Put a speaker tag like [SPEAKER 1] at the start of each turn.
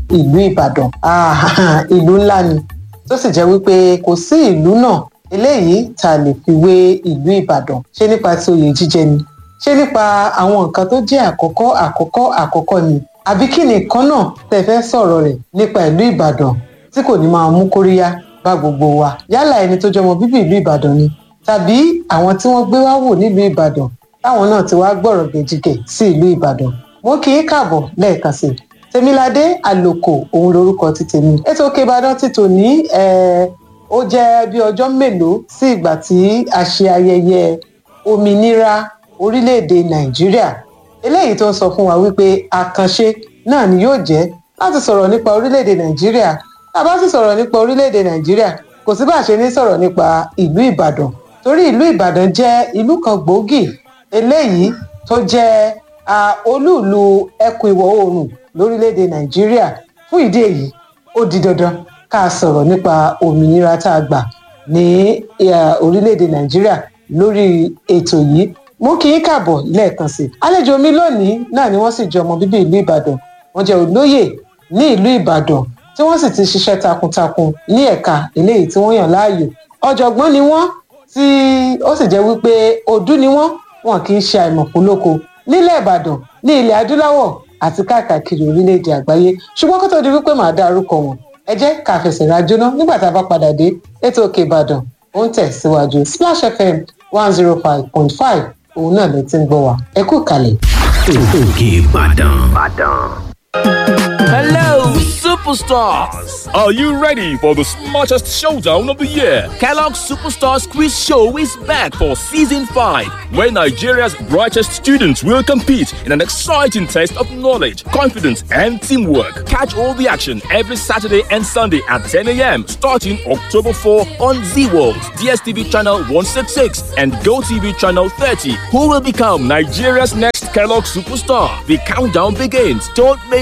[SPEAKER 1] ìlú ìbàdàn Ah, ìlú ńlá ni tó sì jẹ́ wípé kò sí ìlú náà eléyìí tá a lè fi wé ìlú ìbàdàn ṣé nípa ti oyè jíjẹ ni ṣé nípa àwọn nǹkan tó jẹ́ àkọ́kọ́ àkọ́kọ́ àkọ́kọ́ ni àbí kí nìkan náà tẹ́ fẹ́ sọ̀rọ̀ rẹ̀ nípa ìlú ìbàdàn tí kò ní máa mú kóríyá bá gbogbo wa yálà ẹni tó jọmọ bíbí ìlú ìbàdàn ni tàbí àwọn tí wọ́n gbé wá wò nílùú ìbàdàn táwọn náà ti wá gbọ̀rọ̀ gẹ̀jigẹ̀ sí ìlú ìbàdàn mo kì í kàbọ̀ lẹ́ẹ̀kan sí i tèmiládé àlòkò òun lorúkọ ti tèmi ètò òkè ìbàdàn ti tò ní ó jẹ́ bí ọjọ́ mélòó sí ìgbà tí a ṣe ayẹyẹ òmìnira orílẹ̀-èdè nàìjíríà eléyìí tó ń sọ fún wa wípé àkànṣe náà ni yóò jẹ́ láti sọ̀rọ̀ nípa orílẹ̀-èdè nàìjíríà tá a bá sì sọ̀rọ̀ nípa orílẹ̀-èdè nàìjíríà kò sí bá a ṣe ní sọ̀rọ̀ nípa ìlú ìbàdàn torí ìlú ìbàdàn jẹ́ ìlú kan gbòógì eléyìí tó jẹ́ olúùlú ẹkùn ìwọ̀ oòrùn lórílẹ̀‐èdè nàìjíríà fún ìdí èyí ó di dandan ká sọ̀rọ̀ nípa òmìnira tá a gbà ní orílẹ̀‐èdè nàìjíríà lórí ètò yìí mú kí n kàbọ̀ lẹ́ẹ̀kan sí i àlejò mi lónìí náà ni wọ́n sì jẹ́ ọmọ bíbí ìlú ìbàdàn wọ́n jẹ́ olóyè ní ìlú ìbàdàn tí wọ́n sì ti ṣiṣẹ́ takuntakun ní ẹ̀ka eléyìí tí wọ́n yàn láàyò ọ̀jọ̀gbọ́n ni wọ́n tí ó sì jẹ́ wípé òdú ni wọ́n wọn kì í ṣe àìmọ̀pólóko nílẹ̀ ìbàdàn ní ilẹ̀ adúláwọ̀ àti káàkiri orílẹ̀-èdè àgbáyé ṣùgbọ́n kó tó di wípé màá dárúkọ wọn ẹ jẹ́ ká fẹsẹ̀ rájóná nígbà tá a bá padà dé ètò òkè ìbàdàn ó ń tẹ̀síwájú splash fm one zero five point five òun náà ló ti ń gbọ́ wa ẹ kú kalẹ̀.
[SPEAKER 2] òkè ìbàdàn.
[SPEAKER 3] Hello, superstars!
[SPEAKER 4] Are you ready for the smartest showdown of the year?
[SPEAKER 3] Kellogg's Superstars Quiz Show is back for season 5,
[SPEAKER 4] where Nigeria's brightest students will compete in an exciting test of knowledge, confidence, and teamwork. Catch all the action every Saturday and Sunday at 10 a.m. starting October 4 on Z World, DSTV channel 166, and GoTV channel 30. Who will become Nigeria's next Kellogg superstar? The countdown begins. Don't make